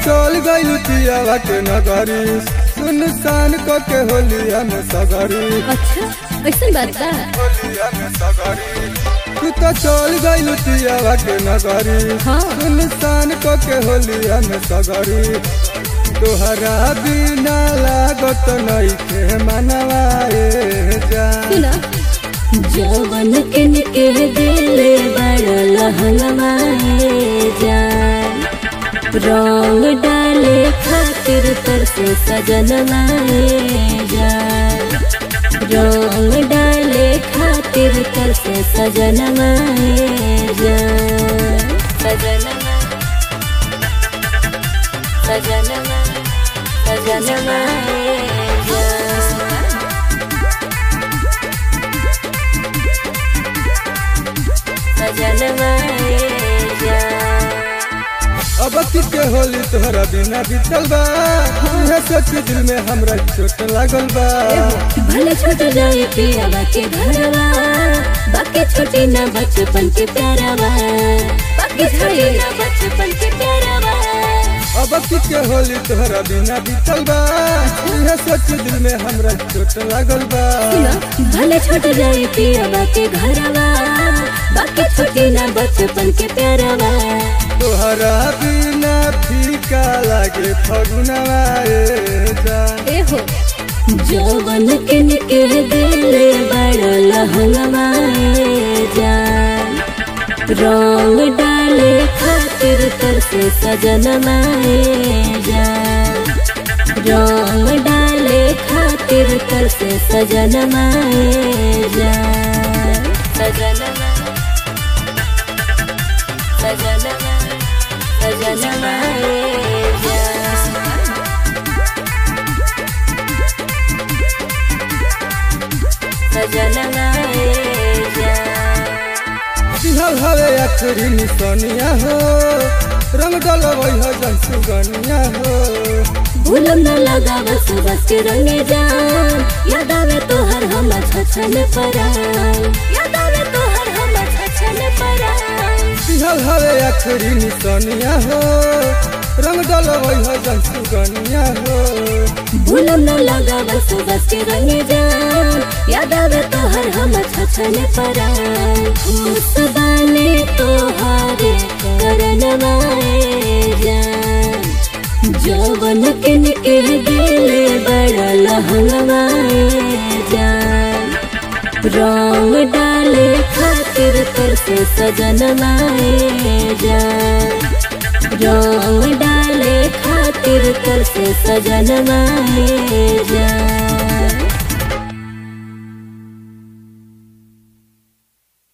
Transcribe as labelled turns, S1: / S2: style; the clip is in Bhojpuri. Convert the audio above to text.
S1: चल गइल पियावा के नगरी सुनसान को के होलिया में सगरी
S2: अच्छा ऐसा बात बा
S1: होलिया में सगरी तू तो चल गइल पियावा के नगरी
S2: हाँ।
S1: सुनसान को के होलिया में सगरी तोहरा बिना लागत नहीं के मनवाए जा
S2: सुना
S3: जवन के निके दिले बड़ लहंगवाए जान रंग डाले खातिर तरसे सजनवाए जान रंग डाले खातिर तरसे सजनवाए जान सजनवा सजनवा सजनवाए जान सजनवाए जान
S1: अब के होली तोहरा बिना बीतल बा यह सोच दिल में हमरा चोट लागल बा
S3: भले छूट जाए पियावा के घरवा बाकी छोटी ना बचपन के प्यारवा बाकी छोटी ना बचपन के प्यारवा
S1: अब के होली तोहरा बिना बीतल बा यह सोच दिल में हमरा चोट लागल बा
S2: सुना
S3: भले छूट जाए पियावा के घरवा बाकी छोटी ना बचपन के प्यारवा
S1: तोहरा बिना फीका लागे फगुनवा ए जान
S2: ए हो
S3: जौवन के निके दिले बड़ लहंगवाए जान रंग डाले खातिर तरसे सजनवाए जान रंग डाले खातिर तरसे सजनवाए जान सजनवा सजनवा सजनवाए जान सजनवाए जान
S1: दिहल हवे अखरी निसनिया हो रंग डलवै हो जन सुगनिया हो
S3: भूलम न लगा बस बस के रंगे जान याद आवे तो हर हम छछन परान याद आवे तो हर हम छछन परान
S1: दिहल हवे अखरी निसनिया हो रंग डलवै हो जन सुगनिया हो
S3: भूलम न लगा बस बस के रंगे जान याद आवे तो हर हम छछन परान खुश बाने तो हारे करन वाए जान जौवन के निके दिले बड़ लहंगवाए जान रंग डाले खातिर तरसे सजनवाए जान रंग डाले खातिर तरसे सजनवाए जान